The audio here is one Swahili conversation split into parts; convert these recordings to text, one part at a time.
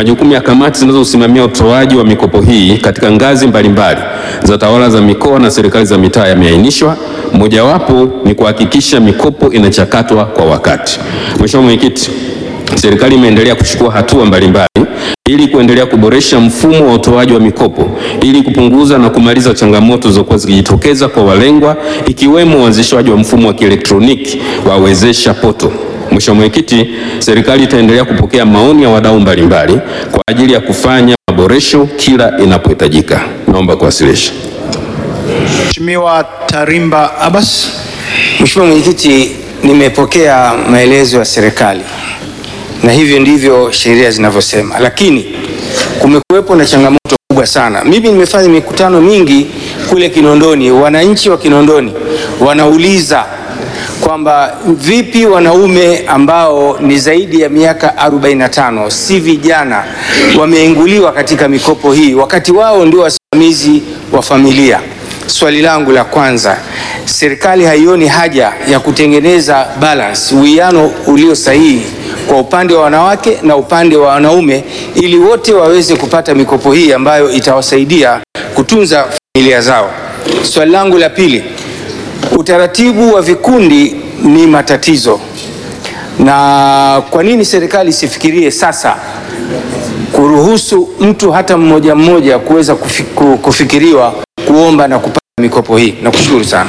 majukumu ya kamati zinazosimamia utoaji wa mikopo hii katika ngazi mbalimbali za tawala za mikoa na serikali za mitaa yameainishwa. Mojawapo ni kuhakikisha mikopo inachakatwa kwa wakati. Mheshimiwa Mwenyekiti, serikali imeendelea kuchukua hatua mbalimbali ili kuendelea kuboresha mfumo wa utoaji wa mikopo ili kupunguza na kumaliza changamoto zilizokuwa zikijitokeza kwa walengwa ikiwemo uanzishwaji wa mfumo wa kielektroniki wa Wezesha Poto. Mheshimiwa Mwenyekiti, serikali itaendelea kupokea maoni ya wadau mbalimbali kwa ajili ya kufanya maboresho kila inapohitajika. Naomba kuwasilisha. Mheshimiwa Tarimba Abbas. Mheshimiwa Mwenyekiti, nimepokea maelezo ya serikali na hivyo ndivyo sheria zinavyosema, lakini kumekuwepo na changamoto kubwa sana. Mimi nimefanya mikutano mingi kule Kinondoni, wananchi wa Kinondoni wanauliza kwamba vipi wanaume ambao ni zaidi ya miaka 45 si vijana wameinguliwa katika mikopo hii wakati wao ndio wasimamizi wa familia. Swali langu la kwanza, serikali haioni haja ya kutengeneza balance, uwiano ulio sahihi kwa upande wa wanawake na upande wa wanaume ili wote waweze kupata mikopo hii ambayo itawasaidia kutunza familia zao. Swali langu la pili, utaratibu wa vikundi ni matatizo, na kwa nini serikali isifikirie sasa kuruhusu mtu hata mmoja mmoja kuweza kufi- kufikiriwa kuomba na kupata mikopo hii? Nakushukuru sana.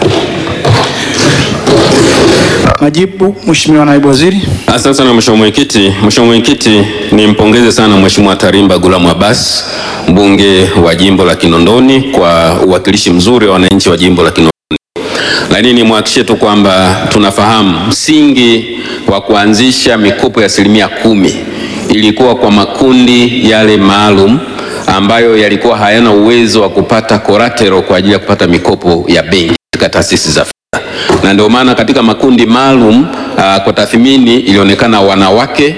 Majibu, Mheshimiwa Naibu Waziri. Asante sana Mheshimiwa Mwenyekiti. Mheshimiwa Mwenyekiti, nimpongeze sana Mheshimiwa Tarimba Gulamu Abbas, mbunge wa jimbo la Kinondoni kwa uwakilishi mzuri wa wananchi wa jimbo la Kinondoni. Lakini nimwahakikishie tu kwamba tunafahamu msingi wa kuanzisha mikopo ya asilimia kumi ilikuwa kwa makundi yale maalum ambayo yalikuwa hayana uwezo wa kupata collateral kwa ajili ya kupata mikopo ya benki katika taasisi za na ndio maana katika makundi maalum uh, kwa tathmini ilionekana wanawake,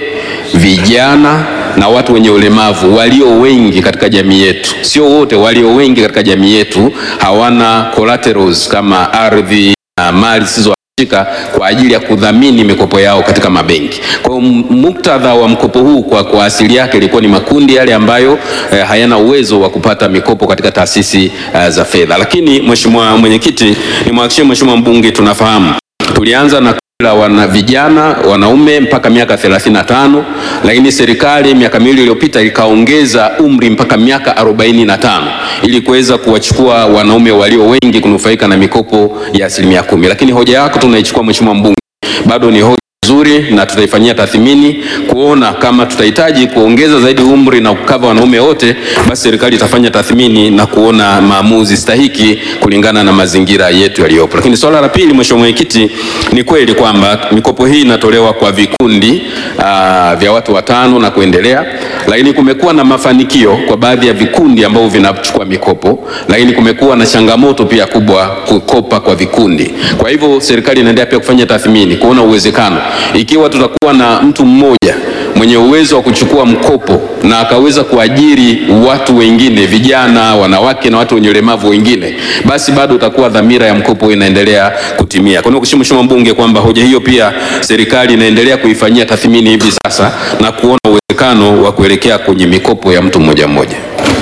vijana na watu wenye ulemavu walio wengi katika jamii yetu, sio wote, walio wengi katika jamii yetu hawana collaterals kama ardhi na mali zisizohamishika kwa ajili ya kudhamini mikopo yao katika mabenki. Kwa hiyo muktadha wa mkopo huu kwa, kwa asili yake ilikuwa ni makundi yale ambayo eh, hayana uwezo wa kupata mikopo katika taasisi eh, za fedha. Lakini Mheshimiwa Mwenyekiti, nimwahakikishie Mheshimiwa mbunge tunafahamu tulianza na la wana vijana wanaume mpaka miaka 35, lakini serikali miaka miwili iliyopita ikaongeza umri mpaka miaka 45 ili kuweza kuwachukua wanaume walio wengi kunufaika na mikopo ya asilimia kumi. Lakini hoja yako tunaichukua Mheshimiwa mbunge, bado ni hoja nzuri na tutaifanyia tathmini kuona kama tutahitaji kuongeza zaidi umri na kukava wanaume wote, basi serikali itafanya tathmini na kuona maamuzi stahiki kulingana na mazingira yetu yaliyopo. Lakini swala la pili, Mheshimiwa Mwenyekiti, ni kweli kwamba mikopo hii inatolewa kwa vikundi aa, vya watu watano na kuendelea, lakini kumekuwa na mafanikio kwa baadhi ya vikundi ambavyo vinachukua mikopo, lakini kumekuwa na changamoto pia kubwa kukopa kwa vikundi. Kwa hivyo serikali inaendelea pia kufanya tathmini kuona uwezekano ikiwa tutakuwa na mtu mmoja mwenye uwezo wa kuchukua mkopo na akaweza kuajiri watu wengine, vijana, wanawake na watu wenye ulemavu wengine, basi bado utakuwa dhamira ya mkopo inaendelea kutimia. Kwa hiyo kushukuru Mheshimiwa mbunge kwamba hoja hiyo pia serikali inaendelea kuifanyia tathmini hivi sasa na kuona uwezekano wa kuelekea kwenye mikopo ya mtu mmoja mmoja.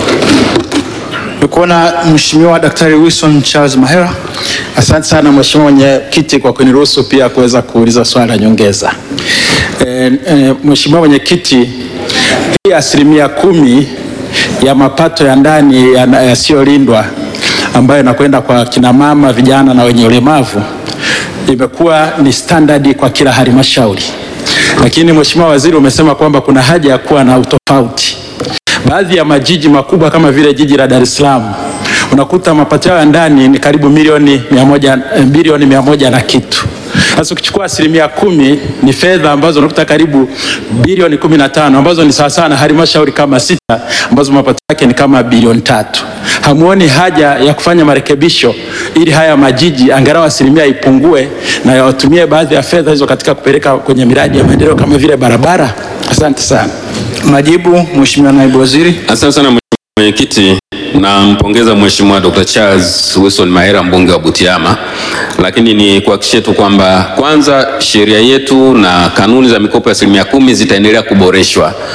Nikuona Mheshimiwa Daktari Wilson Charles Mahera. Asante sana Mheshimiwa Mwenyekiti kwa kuniruhusu pia kuweza kuuliza swali la nyongeza. E, e, Mheshimiwa Mwenyekiti, hii asilimia kumi ya mapato ya ndani ya- yasiyolindwa ambayo inakwenda kwa kina mama, vijana na wenye ulemavu imekuwa ni standard kwa kila halmashauri, lakini Mheshimiwa Waziri umesema kwamba kuna haja ya kuwa na utofauti. Baadhi ya majiji makubwa kama vile jiji la Dar es Salaam unakuta mapato yao ya ndani ni karibu milioni mia moja, eh, bilioni mia moja na kitu. Sasa ukichukua asilimia kumi ni fedha ambazo unakuta karibu bilioni kumi na tano ambazo ni sawasawa na halmashauri kama sita ambazo mapato yake ni kama bilioni tatu. Hamuoni haja ya kufanya marekebisho ili haya majiji angalau asilimia ipungue na yawatumie baadhi ya fedha hizo katika kupeleka kwenye miradi ya maendeleo kama vile barabara? Asante sana. Majibu, Mheshimiwa Naibu Waziri. Asante sana Mheshimiwa Mwenyekiti, nampongeza Mheshimiwa Dr. Charles Wilson Mahera mbunge wa Butiama, lakini ni kuhakikishie tu kwamba kwanza sheria yetu na kanuni za mikopo ya asilimia kumi zitaendelea kuboreshwa